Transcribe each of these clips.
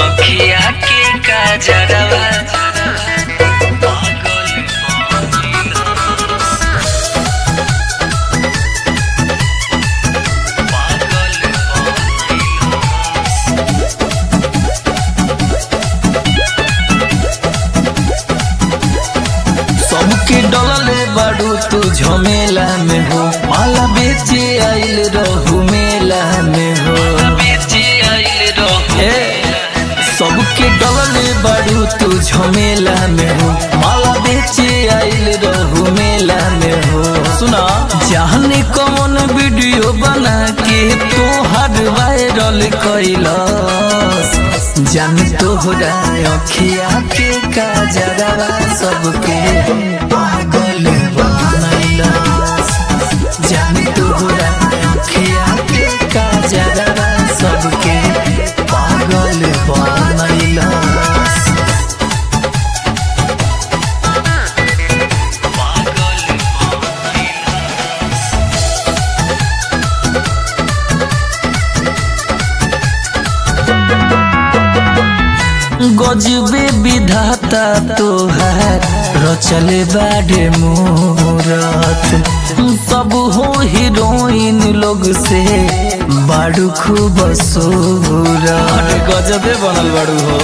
अखिया के काजरवा पागल सबके डलले बाड़ू तू झमेला में हो माला बेचे आइल रहू मेला में हो बेचे आइल रहू ए, सबके डलले बाड़ू तू झमेला में हो माला बेचे आइल रहू मेला में हो सुना जाने कौन वीडियो बना के तो हर वायरल कैलस जान तोहरा अखिया के काजरवा सबके पागल बनैलस जान तोहरा अखिया के काजरवा सबके पागल बनैलस गजबे विधाता तोहार रचले बाडे मूरत सब हो हीरोइन लोग से बाड़ू खूब सूरत गजबे बनल बाड़ू हो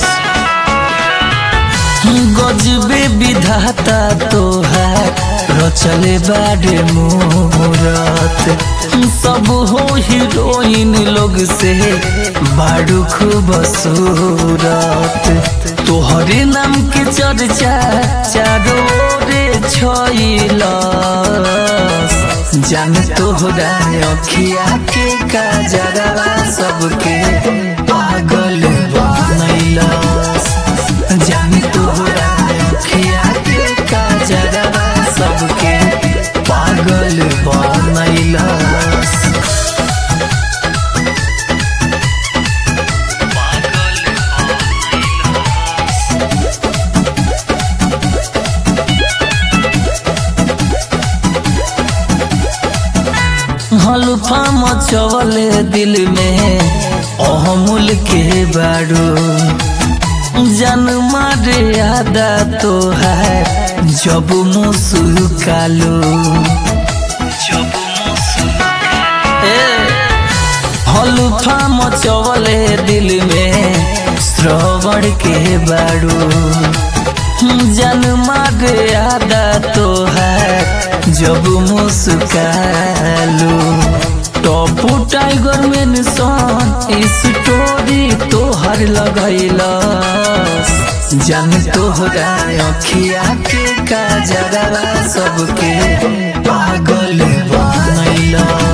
गजबे विधाता तोहार रचले बाडे मूरत सब हो हीरोइन लोग से बाड़ू खूब सूरत तोहरे नाम के चर्चा चारो रे छइलस जान तोहरा अखिया के काजरवा सबके पागल बनैलस जान तोहरा अखिया के काजरवा सबके पागल बनैलस हल्फा मचवले दिल में अहमुल के बाड़ू जन मारे आदा तो है जब मुसुकालो जब हल्फा मचवले दिल में श्रवण के बाड़ू जन मारे आदा तो है जब मुस्कालो टॉपू टाइगर में निशान स्टोरी तोहर लगैलस जन तोहरा अखिया के काजरवा सबके पागल बनैलस